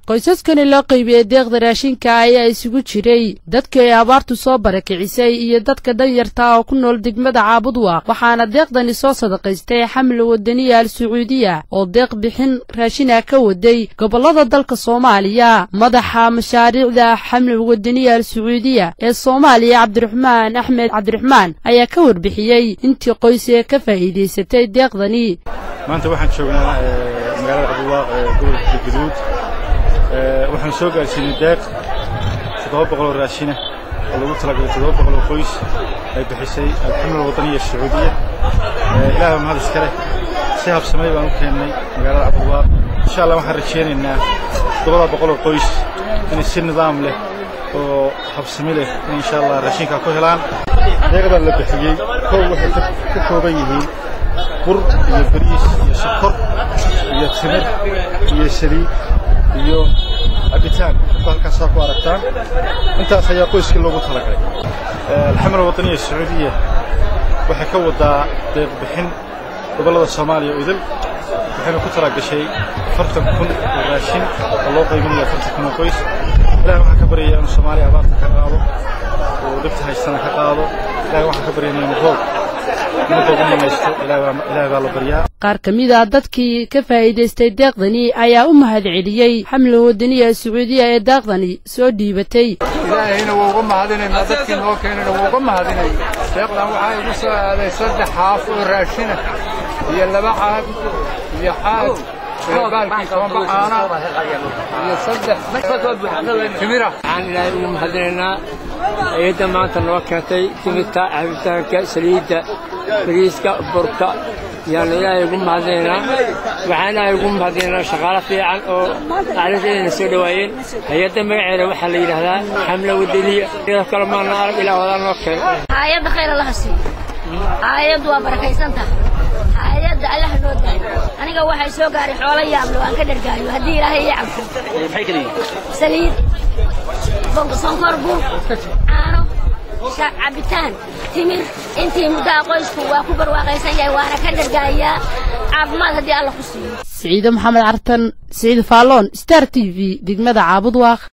qoysaskani loo qaybiyey deeqda raashinka ayaa isugu jiray dadkii ay abaartu soo barakicisay iyo dadka danyarta oo ku nool degmada caabudwaaq waxaana deeqdani soo sadaqaystay xamle wadaniya al sacuudiya oo deeq bixin raashina ka waday gobollada dalka soomaaliya madaxa mashaariicda xamle wadaniya al sacuudiya ee soomaaliya cabdiraxmaan axmed cabdiraxmaan ayaa ka warbixiyey intii qoys ee ka faa'iidaysatay deeqdani maanta waxaan joognaa magaalada cabdulwaaq ee gobolka gaduud waxaan soo gaarsiinay deeq toddoba boqol oo raashina oo lagu talagalay toddoba boqol oo qoys ay bixisay alxamdulillah wadaniya sacuudiya ilaah mahad iska leh si habsamay baan u keennay magaalada cabdulwaaq insha allah waxaan rajaynaynaa toddobada boqol oo qoys inay si nidaam leh oo habsami leh in insha allah raashinkaa ku helaan deeqdan la bixiyey kow waxay ka kooban yihiin bur iyo bariis iyo sokor iyo timir iyo saliid iyo cabitaan dadku halkaasaa ku aragtaan intaas ayaa qoyskii loogu talagalay alxamdulillah wadaniya sacuudiya waxay ka wadaa deeq bixin gobollada soomaaliya oo idil waxayna ku tala gashay afartan kun oo raashin oo loo qaybinayo afartan kun oo qoys ilahi waxaan ka baryayaa inuu soomaaliya abaarta ka qaado oo dhibta haystana ka qaado ilahi waxaan ka baryaynaa inuu roob qaar ka mid a dadkii ka faa'iidaystay deeqdani ayaa u mahad celiyey xamle wadaniya sacuudiya ee deeqdani soo dhiibatay ilaahayna wuu uga mahadinaynaa dadkii noo keenayna wuu uga mahadinay deeqdan waxaa igu soo aaday saddex xaaf oo raashina iyo laba caag iyo caag baalkii tobanba caana iyo saddex timira waxaan ilaahay ugu mahadinaynaa ayadda maanta noo keentay timirta cabitaanka saliidda bariiska burka yaanu ilaahay ugu mahadinaynaa waxaan ilaahay ugu mahadinaynaa shaqaalo fiican oo aclashadeena soo dhowaayeen hay-adda magaceeda waxaa la yidhaahdaa xamla wadaniya iyadoo kale maana arag ilaa wadaa noo keenay hay-adda khayr allaha siiyo hay-addu waa barakaysantah hay-adda allaha noo daayo aniga waxay soo gaaray xoolo yaablo aan ka dhargaayo haddii ilaahay ii cabso saliid sonkor bur caano cabitaan timir intii muddaha qoysku waa ku barwaaqaysan yahay waana ka dhargaayaa caafimaad haddii alla ku siiyo siciide maxamed cartan siciid faalloon star t v degmada caabudwaaq